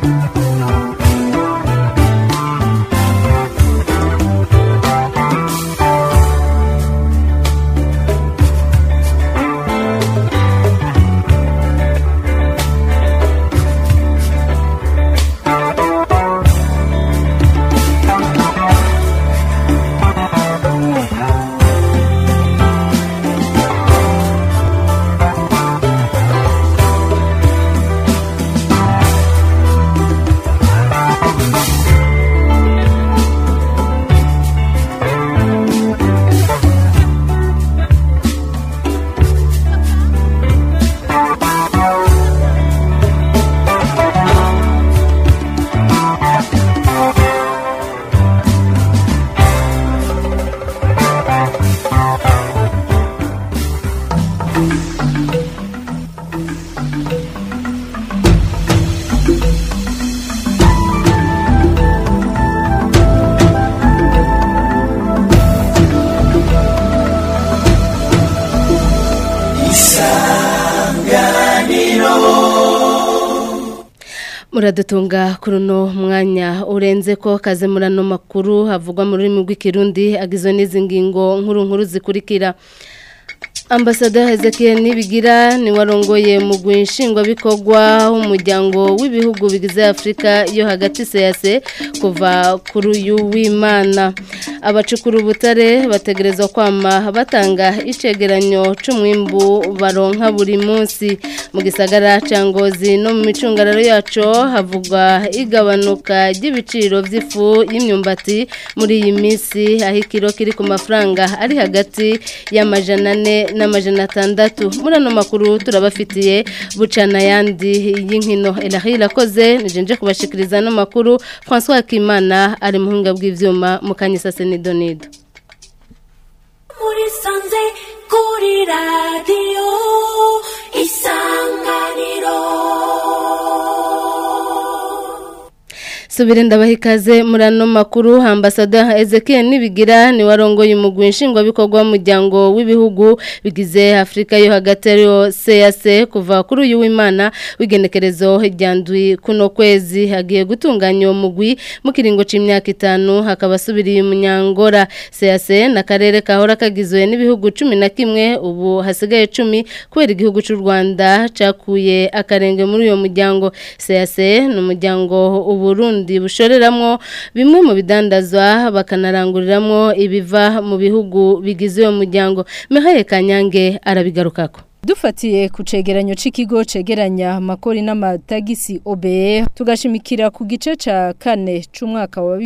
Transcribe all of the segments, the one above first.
muradutunga kuri uno mwanya urenze ko kaze muri ano makuru havugwa mu rurimi rw'ikirundi agizwe n'izi ngingo nkuru nkuru zikurikira ambasada Hezekiel Nibigira ni warongoye mu gwinshingwabikorwa w'umuryango w'ibihugu bigize Afrika yo hagati CAC kuva kuri uyu w'Imana abacukura ubutare bategerezwa kwama batanga icegeranyo c'umwimbu baronka buri munsi mu gisagara ca Ngozi no mu micungararo yaco havugwa igabanuka ry'ibiciro vy'ifu y'imyumbati muri iyi minsi aho ikiro kiri ku mafaranga ari hagati y'amajana ane n'amajana atandatu muri ano makuru turabafitiye bucana yandi y'inkino elahira irakoze nijenje kubashikiriza ano makuru François Kimana ari muhinga bw'ivyuma mu kanyisase nidonido muri sanze kuri radiyo isanganiro Subire ndabaha ikaze muri ano makuru ambasada Ezekiel Nibigira ni warongoye umugwi nshingwabikorwa w'umuryango w'ibihugu bigize Afrika yo hagati ariyo CAC kuva kuri uyu w'Imana w'igenekerezo ryandwi kuno kwezi hagiye gutunganya uwo mugwi mu kiringo c'imyaka itanu hakaba subiriye umunyangora CAC na karere kahora kagizwe n'ibihugu cumi na kimwe ubu hasigaye cumi kubera igihugu c'u Rwanda cakuye akarenge muri uyo muryango CAC ni umuryango uburundi bushoreramwo bimwe mu bidandazwa bakanaranguriramwo ibiva mu bihugu bigize uwo muryango Mihaye Kanyange arabigarukako Dufatiye ku cegeranyo c'ikigo cegeranya makori n'amatagisi OBE tugashimikira ku gice ca kane c'umwaka wa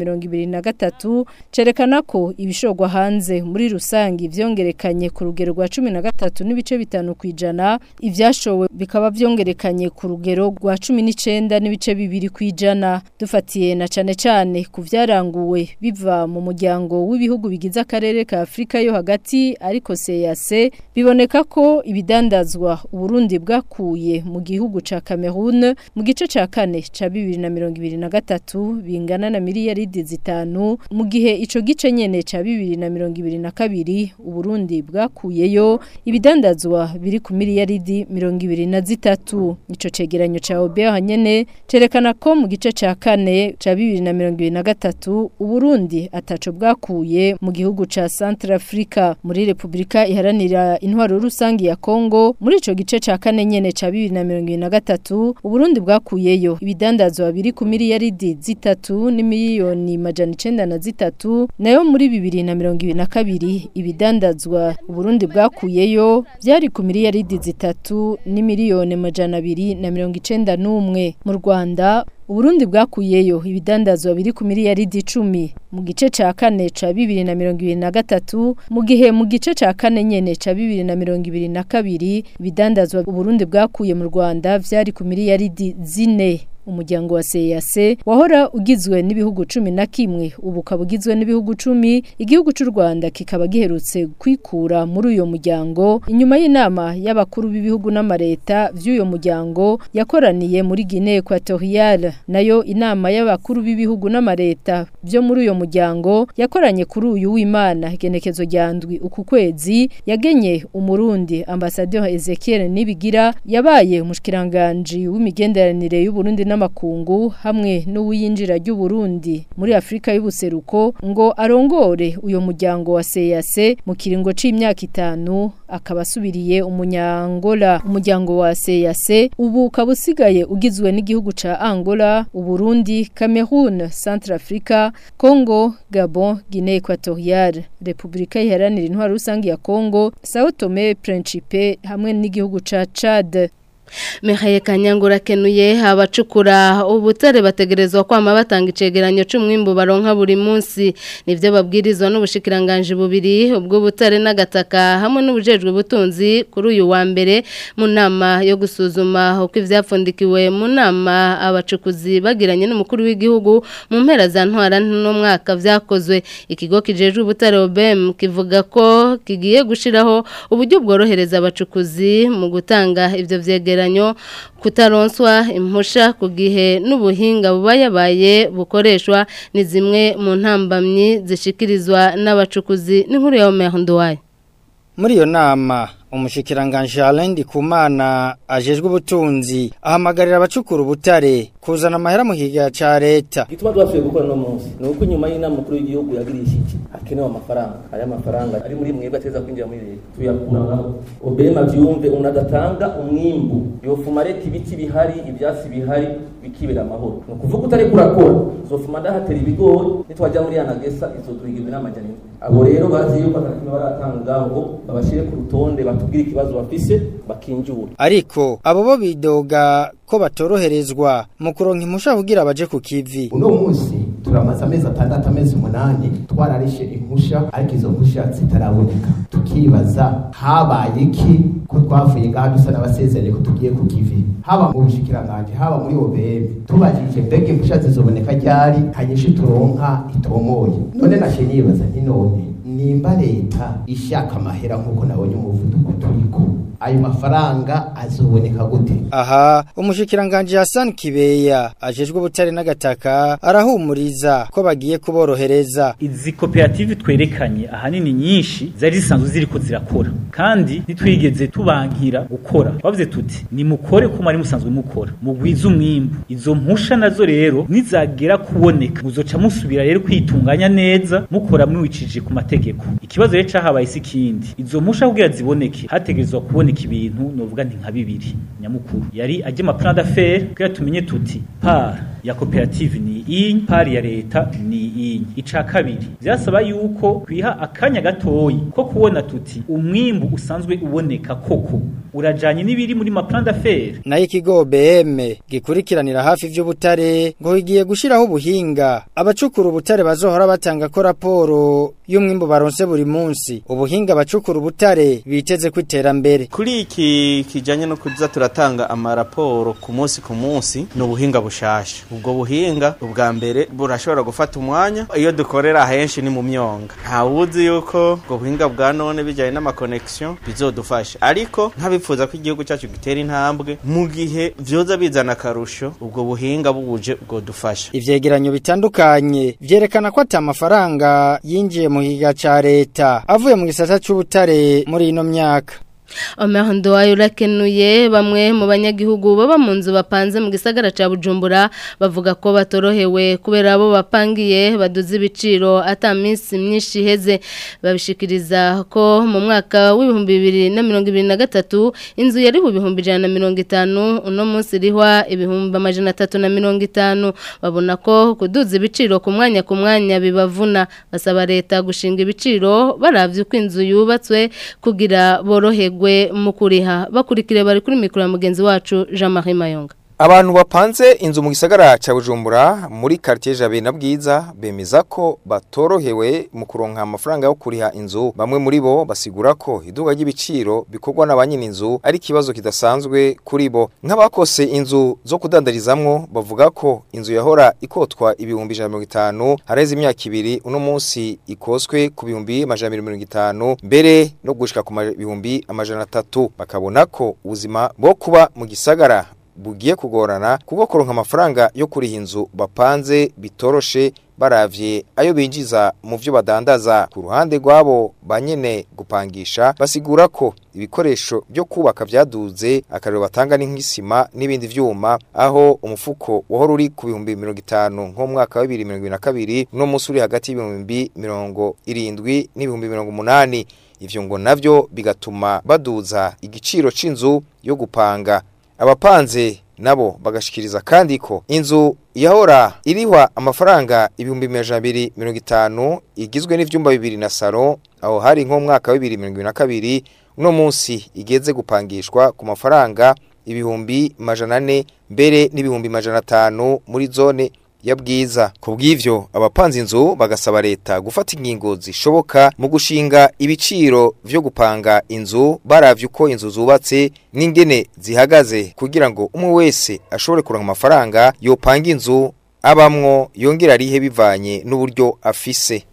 2023 cerekana ko ibishogwa hanze muri rusangi vyongerekanye ku rugero rwa 13 n'ibice bitanu kwijana ivyashowe bikaba vyongerekanye ku rugero rwa 19 n'ibice bibiri kwijana dufatiye na cane cane ku vyaranguwe biva mu muryango w'ibihugu bigize akarere ka Afrika yo hagati ariko CAC biboneka ko ibidandazwa Uburundi bwakuye mu gihugu ca Cameroon mu gice ca kane ca 2023 bingana na miliyaridi zitanu mu gihe ico gice nyene ca 2022 Uburundi bwakuyeyo ibidandazwa biri ku miliyaridi 23 ico cegeranyo ca OBE nyene cerekana ko mu gice ca kane ca 2023 Uburundi ataco bwakuye mu gihugu ca Centrafrica muri Republika iharanira intwaro rusangi ya Kongo muri ico gice ca kane nyene ca 2023 Uburundi bwakuyeyo ibidandazwa biri ku miliyaridi zitatu ni miliyoni majana 9 na zitatu nayo muri 2022 ibidandazwa Uburundi bwakuyeyo byari ku miliyaridi zitatu ni miliyoni majana 2 na 91 mu Rwanda Uburundi bwakuyeyo ibidandazwa biri ku miliyaridi 10 mu gice ca kane ca 2023 mu gihe mu gice ca kane nyene ca 2022 ibidandazwa Uburundi bwakuye mu Rwanda vyari ku miliyaridi zine umuryango wa CAC wahora ugizwe n'ibihugu 10 na kimwe ubu kabugizwe n'ibihugu 10 igihugu cy'u Rwanda kikaba giherutse kwikura muri uyo muryango inyuma y'inama y'abakuru b'ibihugu n'amareta vy'uyo muryango yakoraniye muri Guinea Equatoriale nayo inama y'abakuru b'ibihugu n'amareta byo muri uyo muryango yakoranye kuri uyu w'Imana genekezo ryandwi uku kwezi yagenye umurundi ambassadeur Ezekiel Nibigira yabaye umushikiranganje w'imigenderanire y'u Burundi n'amakungu hamwe n'uwinjira ry'u Burundi muri Afrika y'ubuseruko ngo arongore uyo muryango wa CAC mu kiringo c'imyaka itanu akaba asubiriye umunyangola umuryango wa CAC ubu ukaba usigaye ugizwe n'igihugu ca Angola Uburundi Cameroon Centrafrica Congo Gabon Guinea Equatoriale Republika iharanira intwaro rusange ya Congo Sao Tome Principe hamwe n'igihugu ca Chad Mihaye Kanyangura kenuye abacukura ubutare bategerezwa kwama batanga icegeranyo c'umwimbu baronka buri munsi nivyo babwirizwa n'ubushikiranganje bubiri ubwo butare n'agataka hamwe n'ubujejwe butunzi kuri uyu wa mbere mu nama yo gusuzuma uko ivyapfundikiwe mu nama abacukuzi bagiranye n'umukuru w'igihugu mu mpera za ntwara no mwaka vyakozwe ikigo kijejwe ubutare OBM kivuga ko kigiye gushiraho uburyo bworohereza abacukuzi mu gutanga ivyo vyegera vyegeranyo kutaronswa impusha ku gihe n'ubuhinga buba yabaye bukoreshwa ni zimwe mu ntambamyi zishikirizwa n'abacukuzi n'inkuru ya Omer Nduwaye muri iyo nama umushikiranganje Alain Ndikumana ajejwe ubutunzi ahamagarira abacukura ubutare kuzana amahera mu kigega ca leta gituma twasubiye gukora no munsi ni uko nyuma y'inama mukuru w'igihugu yagirishije hakenewe amafaranga aya mafaranga ari muri mwebwe ateza kwinjira muri leta tuyakuraho obema vyumve umuntu adatanga umwimbu yofuma leta ibiti bihari ivyasi bihari bikibera amahoro ni ukuvuga utari kurakora uzofuma ndahatera ibigori nitwajya muri yanagesa izoduha igihumbi n'amajana indwi abo rero bazi yuko atakimwe baratanga ngo babashire ku rutonde batubwire ikibazo bafise bakinjura ariko abo bo bidoga ko batoroherezwa mu kuronka impusha kugira baje ku kivi uno munsi turamaze amezi atandatu amezi umunani twararishe impusha ariko izo mpusha zitaraboneka tukibaza habaye iki ko twavuye ngaha dusa n'abasezeranye ko tugiye ku kivi haba mu bushikiranganje haba muri OBM tubajije mbega impusha zizoboneka ryari hanyishe turonka itomoye none nashe nibaza nti none nimba leta ishaka amahera nk'uko nabonye umuvuduko turiko ayo mafaranga azoboneka gute aha umushikiranganje Hassan Kibeya ajejwe ubutare n'agataka arahumuriza ko bagiye kuborohereza izi koperative twerekanye ahanini nyinshi zari zisanzwe ziriko zirakora kandi ntitwigeze tubankira gukora bavuze tuti ni mukore ko mwari musanzwe mukora mugwiza umwimbu izo mpusha nazo rero nizagera kuboneka muzoca musubira rero kwitunganya neza mukora mwicije ku mategeko ikibazo rero cahabaye si kindi izo mpusha kugira ziboneke hategerezwa kuboneka ibintu novuga nti nka bibiri nyamukuru yari ajye ma plan d'affaires kugira tumenye tuti par ya koperative ni iyi par ya leta ni iyi ica kabiri byasaba yuko kwiha akanya gatoyi ko kubona tuti umwimbu usanzwe uboneka koko urajanye n'ibiri muri ma plan d'affaires nayo ikigo BM gikurikiranira hafi vy'ubutare ngo igiye gushiraho ubuhinga abacukura ubutare bazohora batanga ko raporo y'umwimbu baronse buri munsi ubuhinga abacukura ubutare biteze kwiterambere kuri iki kijanye no kuza turatanga amaraporo ku munsi ku munsi ni ubuhinga bushasha ubwo buhinga ubwa mbere burashobora gufata umwanya iyo dukorera henshi ni mu myonga ntawuzi yuko ubwo buhinga bwa none bijyanye n'amakonexion bizodufasha ariko nk'abifuza ko igihugu cyacu gitera intambwe mu gihe vyoza bizana akarusho ubwo buhinga buje ubwo dufasha ivyegeranyo bitandukanye vyerekana ko ata amafaranga yinjiye mu higa ca leta avuye mu gisata c'ubutare muri ino myaka Omehondo wayo urakenuye bamwe mu banyagihugu baba mu nzu bapanze mu gisagara ca Bujumbura bavuga ko batorohewe kubera abo bapangiye baduze ibiciro ata minsi myinshi heze babishikiriza ko mu mwaka w'ibihumbi bibiri na mirongo ibiri na gatatu inzu yari ku bihumbi ijana na mirongo itanu uno munsi irihwa ibihumbi amajana atatu na mirongo itanu babona ko kuduza ibiciro ku mwanya ku mwanya bibavuna basaba leta gushinga ibiciro baravye uko inzu yubatswe kugira boroherwe mu kuriha bakurikire bari kuri mikoro ya mugenzi wacu Jean Marie Mayonga Abantu bapanze inzu mu gisagara ca Bujumbura muri quartier Jabe na Bwiza bemeza ko batorohewe mu kuronka amafaranga yo kuriha inzu bamwe muri bo basigura ko iduga ry'ibiciro bikorwa n'abanyine inzu ari kibazo kidasanzwe kuri bo nk'abakose inzu zo kudandarizamwo bavuga ko inzu yahora ikotwa ibihumbi 150 hareze imyaka ibiri uno munsi ikoswe ku bihumbi 150 mbere no gushika ku bihumbi amajana 3 bakabona ko ubuzima bwo kuba mu gisagara bugiye kugorana kuko kuronka amafaranga yo kuriha inzu bapanze bitoroshe baravye ayo binjiza mu vyo badandaza ku ruhande rwabo banyene gupangisha basigura ko ibikoresho byo kubaka vyaduze akarero batanga ni nk'isima n'ibindi vyuma aho umufuko wahora uri ku bihumbi 50 nko mu mwaka wa 2022 no musi uri hagati y'ibihumbi 70 n'ibihumbi 80 ivyo ngo navyo bigatuma baduza igiciro c'inzu yo gupanga abapanze nabo bagashikiriza kandi ko inzu yahora irihwa amafaranga ibihumbi abiri mirongo itanu igizwe n'ivyumba bibiri na saro aho hari nko mu mwaka wa bibiri mirongo ibiri na kabiri uno munsi igeze gupangishwa ku mafaranga ibihumbi majana ane mbere n'ibihumbi majana atanu muri zone ya bwiza ku bw'ivyo abapanze inzu bagasaba leta gufata ingingo zishoboka mu gushinga ibiciro vyo gupanga inzu baravye uko inzu zubatse n'ingene zihagaze kugira ngo umwe wese ashobore kuronka amafaranga yopanga inzu abamwo yongera arihe bivanye n'uburyo afise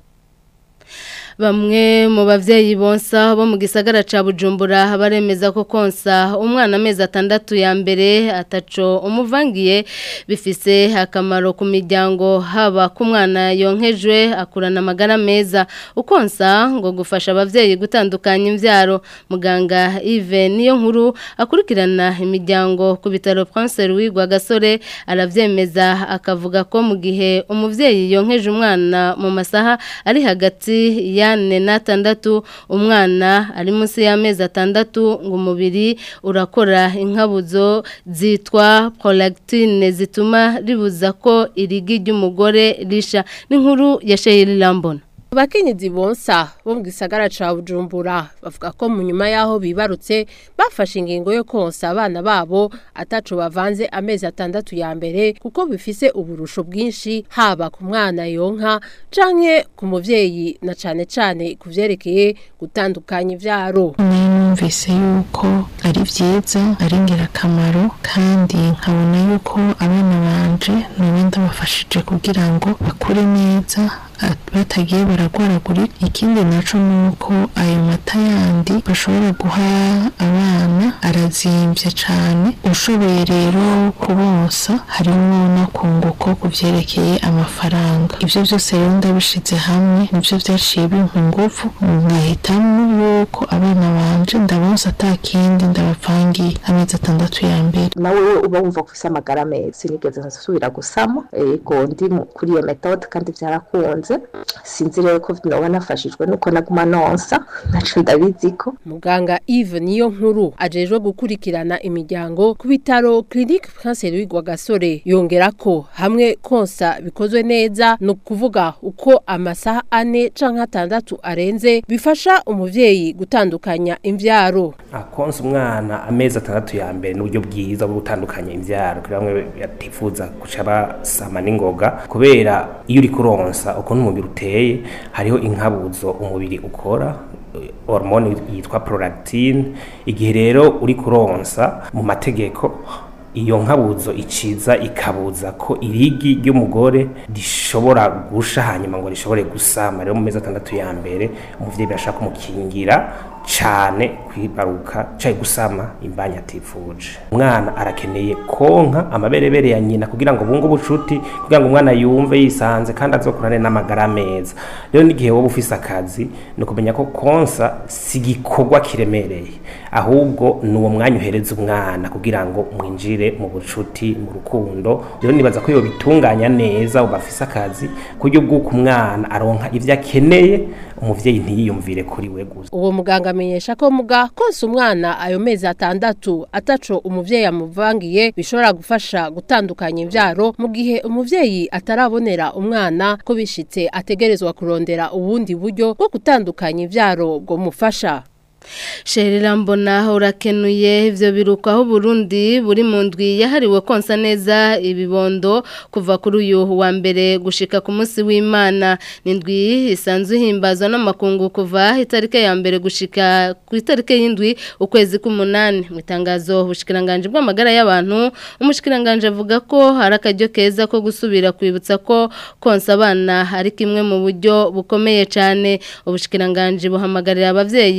Bamwe mu bavyeyi bonsa bo mu gisagara ca Bujumbura baremeza ko konsa umwana amezi atandatu ya mbere ataco umuvangiye bifise akamaro ku miryango haba ku mwana yonkejwe akurana amagara meza ukonsa ngo gufasha abavyeyi gutandukanya imvyaro muganga Yves niyo nkuru akurikirana imiryango ku bitaro Prince Louis Gasore aravyemeza akavuga ko mu gihe umuvyeyi yonkeje umwana mu masaha ari hagati ya ane n'atandatu umwana ari munsi y'amezi atandatu ngo umubiri urakora inkabuzo zitwa prolactine zituma ribuza ko irigi ry'umugore risha n'inkuru ya Sheila Lambona Abakenyezi bonsa bo mu gisagara ca Bujumbura bavuga ko mu nyuma yaho bibarutse bafashe ingingo yo konsa abana babo ataco bavanze amezi atandatu ya mbere kuko bifise uburusho bwinshi haba ku mwana yonka canke ku muvyeyi na cane cane kuvyerekeye gutandukanya ivyaro numvise yuko ari vyiza ari ingirakamaro kandi nkabona yuko abana banje noba ndabafashije kugira ngo bakure neza batagiye baragwaragurika ikindi naco nuko ayo mata yandi bashobora guha abana arazimvye cane ushoboye rero kubonsa harimo no kunguko kuvyerekeye amafaranga ivyo vyose rero ndabishize hamwe nivyo vyaciye bimpa inguvu nkahitamo yuko abana banje ndabonsa ata kindi ndabapangiye amezi atandatu ya mbere nawe uba wumva ko ufise amagara meza sinigeze nsubira gusama ego ndi kuri iyo metode kandi vyarakunze sinzi rero ko noba nafashijwe nuko naguma nonsa naco ndabizi ko muganga Yves niyo nkuru ajejwe gukurikirana imiryango ku bitaro Clinique Prince Louis Gasore yongera ko hamwe konsa bikozwe neza no kuvuga uko amasaha ane canke atandatu arenze bifasha umuvyeyi gutandukanya imvyaro akonsa umwana amezi atandatu ya mbere n'uburyo bwiza bwo gutandukanya imvyaro kugira bamwe yatifuza guca basama n'ingoga kubera iyo uri kuronsa ukuntu umubiri uteye hariho inkabuzo umubiri ukora hormone yitwa prolactine igihe rero uri kuronsa mu mategeko iyo nkabuzo iciza ikabuza ko irigi ry'umugore rishobora gusha hanyuma ngo rishobore gusama rero mu mezi atandatu ya mbere umuvyeyi birashaka kumukingira cane kwibaruka cyayi gusama imbanya atifuje umwana arakeneye konka amaberebere ya nyina kugira ngo bunge ubucuti kugira ngo umwana yumve yisanze kandi azokurane n'amagara meza rero n'igihe wowe ufise akazi ni ukumenya ko konsa si igikorwa kiremereye ahubwo ni uwo mwanya uhereza umwana kugira ngo mwinjire mu bucuti mu rukundo rero nibaza ko iyo bitunganya neza uba afise akazi kuryo bw'uko umwana aronka ivyo akeneye umuvyeyi ntiyiyumvire kuri we gusa uwo muganga amenyesha ko muga konsa umwana ayo mezi atandatu ataco umuvyeyi amuvangiye bishobora gufasha gutandukanya imvyaro mu gihe umuvyeyi atarabonera umwana ko bishitse ategerezwa kurondera ubundi buryo bwo gutandukanya imvyaro bwo mufasha Sherira mbona urakenuye ivyo biruko aho Burundi buri mu ndwi yahariwe konsa neza ibibondo kuva kuri uyu wa mbere gushika ku munsi w'Imana nindwi isanzwe himbazwa n'amakungu kuva itarike ya mbere gushika ku itarike y'indwi ukwezi k'umunani mu itangazo ubushikiranganje bw'amagara y'abantu umushikiranganje avuga ko hari akaryo keza ko gusubira kwibutsa ko konsa abana ari kimwe mu buryo bukomeye cyane ubushikiranganje buhamagarira abavyeyi gushika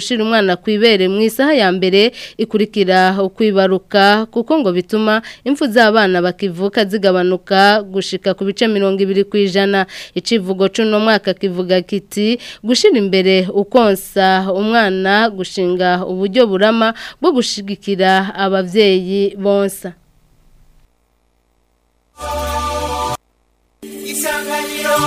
gushira umwana kwibere mu isaha ya mbere ikurikira ukwibaruka kuko ngo bituma impfu z'abana bakivuka zigabanuka gushika ku bice mirongo ibiri ku ijana icivugo c'uno mwaka kivuga kiti gushira imbere ukonsa umwana gushinga uburyo burama bwo gushigikira abavyeyi bonsa Isanganiro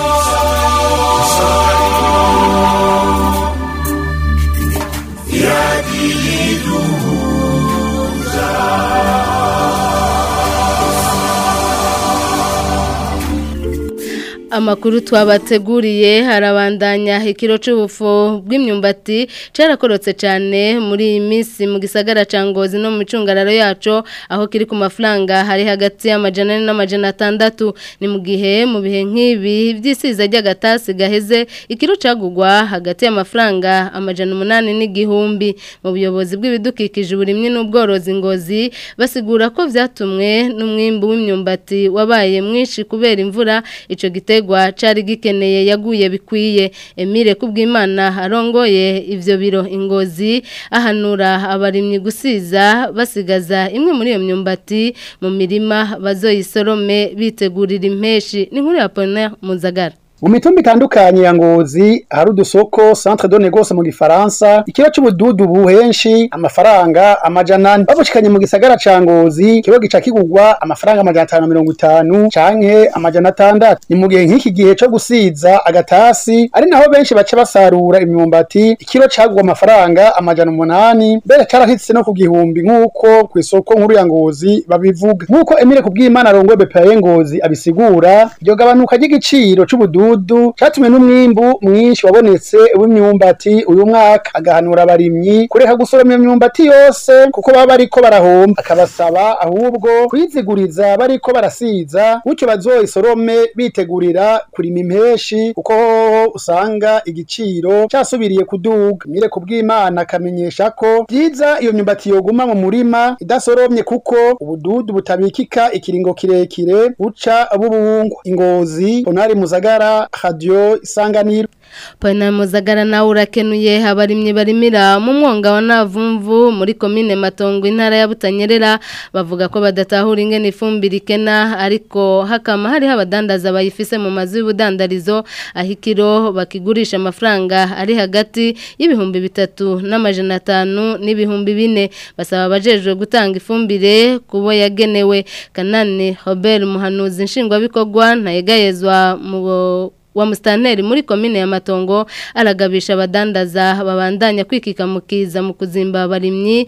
Amakuru twabateguriye harabandanya ikiro c'ubufu bw'imyumbati carakorotse cyane muri iyi minsi mu gisagara ca Ngozi no mu cungararo yaco aho kiri ku mafaranga hari hagati y'amajana ane n'amajana atandatu ni mu gihe mu bihe nk'ibi vy'isiza ry'agatasi gaheze ikiro cagugwa hagati y'amafaranga amajana umunani n'igihumbi mu buyobozi bw'ibidukikije uburimyi n'ubworozi Ngozi basigura ko vyatumwe n'umwimbu w'imyumbati wabaye mwinshi kubera imvura ico gite gitegwa cari gikeneye yaguye bikwiye Emile kubwimana arongoye ivyo biro ingozi ahanura abarimyi gusiza basigaza imwe muri iyo myumbati mu mirima bazoyisorome bitegurira impeshi ni nkuru ya Pona Muzagara mu mitumba itandukanye ya ngozi hari udusoko centre de négoce mu gifaransa ikiro c'ubududu buhenshi amafaranga amajana ane babushikanye mu gisagara ca ngozi kibo gica kigurwa amafaranga amajana atanu na mirongo itanu canke amajana atandatu ni mu gihe nk'iki gihe co gusiza agatasi ari naho benshi baca basarura imyumbati ikiro cagurwa amafaranga amajana umunani mbere carahitse no ku gihumbi nk'uko kw'isoko nkuru ya ngozi babivuga nk'uko Emile kubwimana arongoye BPA ngozi abisigura iryo gabanuka ry'igiciro c'ubududu umududu catumwe n'umwimbu mwinshi wabonetse w'imyumbati uyu mwaka agahanura abarimyi kureka gusoroma imyumbati yose kuko baba bariko barahomba akabasaba ahubwo kwiziguriza bariko barasiza gutyo bazoyisorome bitegurira kurima impeshi kuko hoho usanga igiciro casubiriye kuduga mire kubw'imana akamenyesha ko vyiza iyo myumbati yoguma mu murima idasoromye kuko ubududu butabikika ikiringo kirekire buca bubungwa ingozi onari muzagara radio isanganiro Pana muzagara nawe urakenuye abarimye barimira mu mwonga wa Navumvu muri komine Matongo intara ya Butanyerera bavuga ko badatahura ingene ifumbire ikena ariko hakama hari abadandaza bayifise mu mazu y'ubudandarizo ahikiro bakigurisha amafaranga ari hagati y'ibihumbi bitatu n'amajana atanu n'ibihumbi bine basaba abajejwe gutanga ifumbire kubo yagenewe Kanani Robert Muhanuzi nshingwabikorwa ntayegayezwa mu wa mustaneri muri komine ya matongo aragabisha abadandaza babandanya kwikika mukiza mu kuzimba abarimyi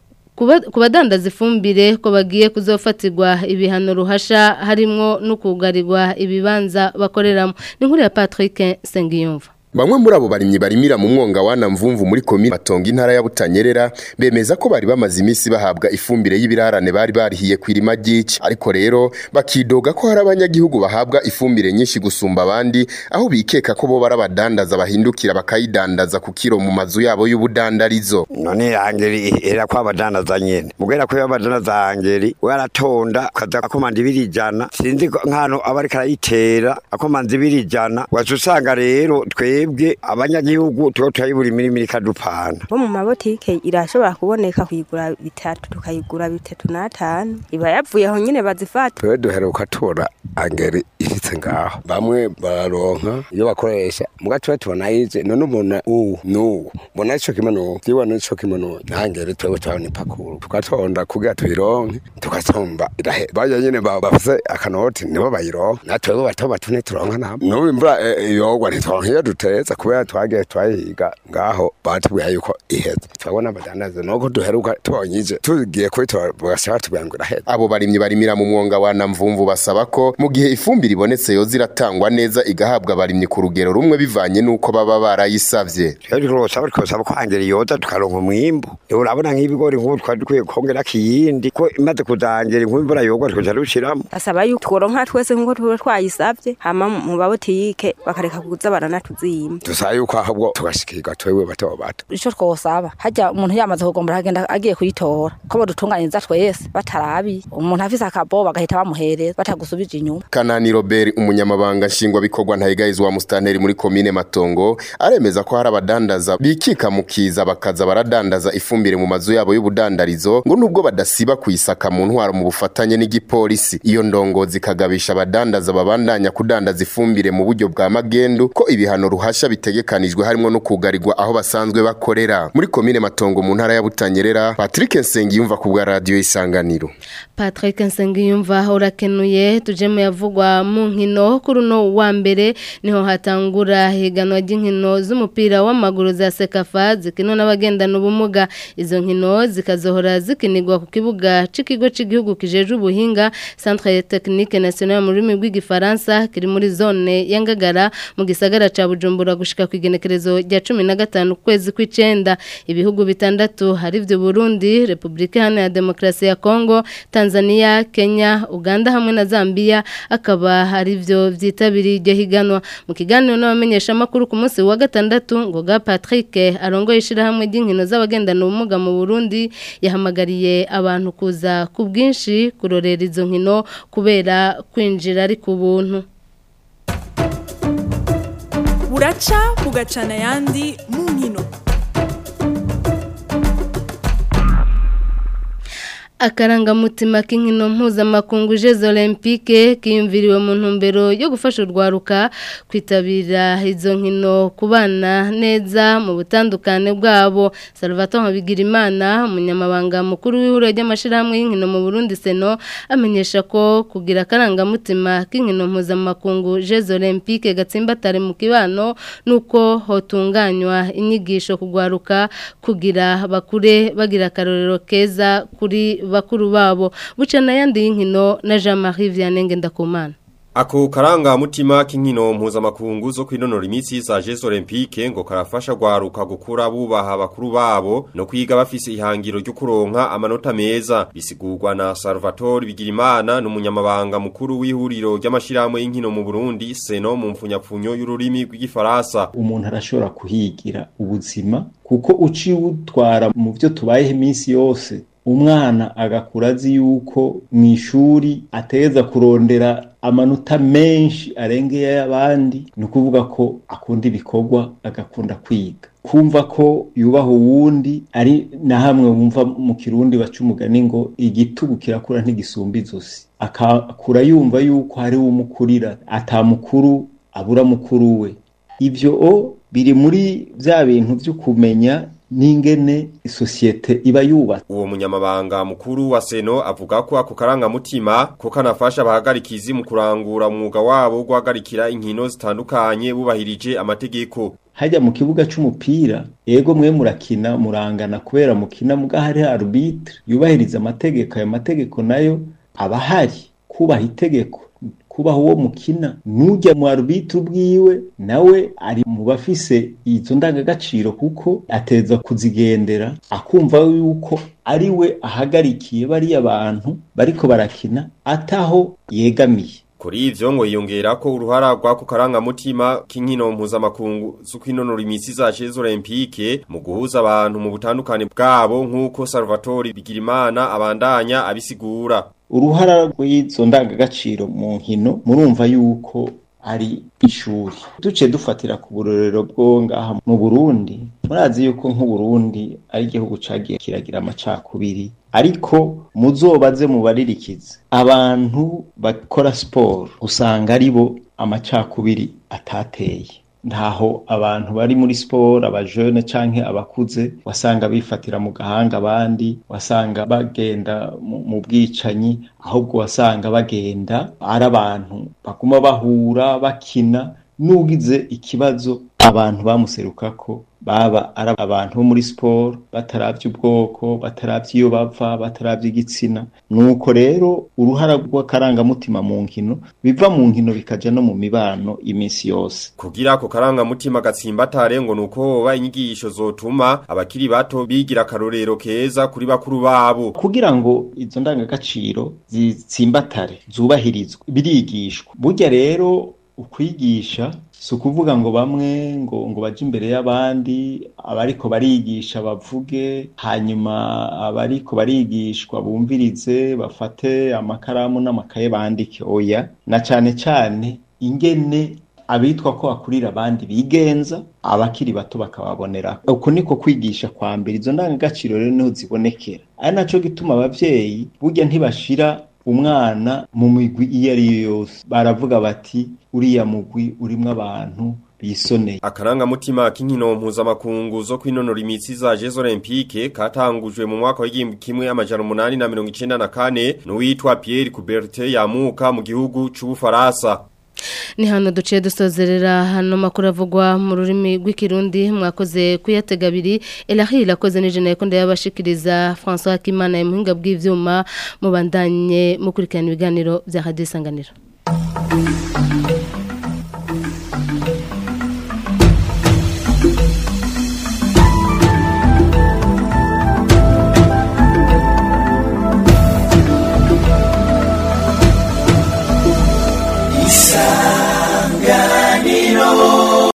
kubadandaza ifumbire ko bagiye kuzofatirwa ibihano ruhasha harimo no kugarirwa ibibanza bakoreramo ni nkuru ya Patrick Sengiyumva Bamwe muri abo barimyi barimira mu mwonga wana mvumvu muri komine Matongo intara ya Butanyerera bemeza ko bari bamaze iminsi bahabwa ifumbire y'ibirarane bari barihiye kwirima gici ariko rero bakidoga ko hari abanyagihugu bahabwa ifumbire nyinshi gusumba abandi aho bikeka ko bo barabadandaza bahindukira bakayidandaza ku kiro mu mazu yabo y'ubudandarizo none angeri era kwa badandaza nyene mugera ko yabadandaza angeri waratonda kaza akomanda ibirijana sinzi nkano abari karayitera akomanda ibirijana wacusanga rero twe twebwe abanyagihugu tuba turayibura imirimo ikadupana bo mu mabotike irashobora kuboneka kuyigura bitatu tukayigura bitatu n'atanu iba yavuye aho nyine bazifata twe duheruka tubona angeri ishitse ngaho bamwe bararonka iyo bakoresha muga tuba tubona yize none ubona uwu n'uwu mbona ico kimwe n'uwu vyibona ico kimwe n'uwu nangeri twebwe turabona ipakuru tugatonda kugira tuyironke tugasomba irahe baje nyene bafise akanoti nibo bayironka natwebwe bato batune turonka nabo n'ubu imvura yogwa ntitworonka iyo duteye neza kubera twagiye twayiga ngaho batubwiye yuko iheze turabona abadandaza nuko duheruka tubonyije tugiye kubitora bagashaka tubwira ngo iraheze abo barimyi barimira mu mwonga wa namvumvu basaba ko mu gihe ifumbire ibonetse yoza iratangwa neza igahabwa abarimyi ku rugero rumwe bivanye n'uko baba barayisavye rwose bari kusaba ko hangera yoza tukaronka umwimbu urabona nk'ibigori nk'ubu twari dukwiye kongera kiyindi ko imaze kuzangera nk'imvura yogwa tukaja dushiramo asaba yuko tworonka twese nk'uko tuba twayisavye hama mu babotike bakareka kuza baranatuziye barashima dusaba yuko ahubwo tugashikirwa twewe bato bato ico twosaba hajya umuntu yamaze kugombora agenda agiye kuyitora ko bodutunganyiriza twese batarabi umuntu afise akabo bagahita bamuhereza batagusubije inyuma Kanani Robert umunyamabanga nshingwabikorwa ntayigayizwa wa mustanteri muri komine Matongo aremeza ko hari abadandaza bikika mukiza bakaza baradandaza ifumbire mu mazu yabo y'ubudandarizo ngo nubwo badasiba kuyisaka mu ntwaro mu bufatanye n'igipolisi iyo ndongozi kagabisha abadandaza babandanya kudandaza ifumbire mu buryo bwa magendu ko ibihano ruhasha bitegekanijwe harimo no kugarirwa aho basanzwe bakorera muri komine Matongo mu ntara ya Butanyerera Patrick Nsengiyumva ku bwa radio isanganiro Patrick Nsengiyumva urakenuye tuje mu yavugwa mu nkino kuri uno wa mbere niho hatangura higanwa ry'inkino z'umupira w'amaguru za Sekafa zikinwa n'abagendana ubumuga izo nkino zikazohora zikinirwa ku kibuga c'ikigo c'igihugu kijeje ubuhinga Centre Technique National mu rurimi rw'igifaransa kiri muri zone ya Ngagara mu gisagara ca Bujumbura gushika ku igenekerezo rya 15 kwezi kw'icenda ibihugu bitandatu hari vyo Burundi Republika Iharanira Demokarasi ya Kongo Tanzania Kenya Uganda hamwe na Zambia akaba hari vyo vyitabiriye iryo higanwa mu kiganiro n'abamenyesha makuru ku munsi wa gatandatu ngo ga Patrick arongoye ishirahamwe ry'inkino z'abagendana ubumuga mu Burundi yahamagariye abantu kuza ku bwinshi kurorera izo nkino kubera kwinjira ari ku buntu buraca bugacana ayandi mu nkino akarangamutima k'inkino mpuzamakungu jeux olympique kiyumviriwe mu ntumbero yo gufasha urwaruka kwitabira izo nkino kubana neza mu butandukane bwabo Salvatore Bigirimana umunyamabanga mukuru w'ihuriro ry'amashirahamwe y'inkino mu Burundi Seno amenyesha ko kugira akarangamutima k'inkino mpuzamakungu jeux olympique gatsimbatare mu kibano nuko hotunganywa inyigisho kugwaruka kugira bakure bagira akarorero keza kuri bakuru babo buca n'ayandi y'inkino na Jean Marie Vianney Ngendakumana Ako karanga mutima k'inkino mpuzamakungu zo kwinonora imitsi za Jeux Olympique ngo karafasha gwaruka gukura bubaha bakuru babo no kwiga bafise ihangiro ryo kuronka amanota meza bisigurwa na Salvatore Bigirimana n'umunyamabanga mukuru w'ihuriro ry'amashirahamwe y'inkino mu Burundi Seno mu mfunyapfunyo y'ururimi rw'igifaransa umuntu arashobora kuhigira ubuzima kuko uciye utwara mu byo tubayeho iminsi yose umwana agakura azi yuko mu ishuri ateza kurondera amanota menshi arengeye y'abandi ni ukuvuga ko akunda ibikorwa agakunda kwiga kumva ko yubaha uwundi ari na hamwe wumva mu kirundi baca umugani ngo igitugu kirakura ntigisumba izosi akakura yumva yuko hari umukurira atamukuru abura mukuru we ibyo o biri muri bya bintu byo kumenya n'ingene isosiyete iba yubatse uwo munyamabanga mukuru wa Seno avuga ko ako karangamutima ko kanafasha abahagarikizi mu kurangura umwuga wabo wo guhagarikira inkino zitandukanye bubahirije amategeko hajya mu kibuga c'umupira ego mwe murakina murangana kubera mukina muga hari arbitre yubahiriza amategeko ayo mategeko nayo aba hari kubaha itegeko kubaho uwo mukina nujya mu arbitre ubwiwe nawe ari mu bafise izo ndangagaciro kuko ateza kuzigendera akumva yuko ari we ahagarikiye bariya bantu bariko barakina ataho yegamiye Kuri ivyo ngo yiyongera ko uruhara rwako karangamutima k'inkino mpuzamakungu zo kwinonora imitsi za Jeux Olympique mu guhuza abantu mu butandukane bwabo nk'uko Salvatore Bigirimana abandanya abisigura uruhara rw'izo ndangagaciro mu nkino murumva yuko ari ishuri duce dufatira ku burorero bwo ngaha mu Burundi murazi yuko nk'Uburundi ari igihugu cagiye kiragira amacakubiri ariko muzobaze mubaririkize abantu bakora siporo usanga ari bo amacakubiri atateye ntaho abantu bari muri siporo abajene canke abakuze wasanga bifatira mu gahanga abandi wasanga bagenda mu bwicanyi ahubwo wasanga bagenda ari abantu baguma bahura bakina n'ugize ikibazo abantu bamuserukako baba ari abantu bo muri siporo bataravye ubwoko bataravye iyo bava bataravye igitsina nuko rero uruhara rw'akarangamutima mu nkino biva mu nkino bikaja no mu mibano iminsi yose kugira ako karangamutima gatsimbatare ngo nuko hoba inyigisho zotuma abakiri bato bigira akarorero keza kuri bakuru babo kugira ngo izo ndangagaciro zitsimbatare zubahirizwe birigishwa burya rero ukwigisha si ukuvuga ngo bamwe ngo ngo baje imbere y'abandi abariko barigisha bavuge hanyuma abariko barigishwa bumvirize bafate amakaramu n'amakaye bandike oya na cane cane ingene abitwa ko bakurira abandi bigenza abakiri bato bakababonera uko niko kwigisha kwa mbere izo ndangagaciro rero niho zibonekera ari naco gituma abavyeyi burya ntibashira umwana mu migwi iyo ari yo yose baravuga bati uriya mugwi urimwo abantu bisoneye Akarangamutima k'inkino mpuzamakungu zo kwinonora imitsi za Jeux Olympique katangujwe mu mwaka w'igihumbi kimwe amajana umunani na mirongo icenda na kane n'uwitwa Pierre Coubertin yamuka mu gihugu c'Ubufaransa. ni hano duciye dusozerera hano makuru avugwa mu rurimi rw'ikirundi mwakoze kuyatega abiri elahiri irakoze n'ijana yakonda yabashikiriza François Kimana ya muhinga bw'ivyuma mubandanye mukurikirana ibiganiro bya Radio Isanganiro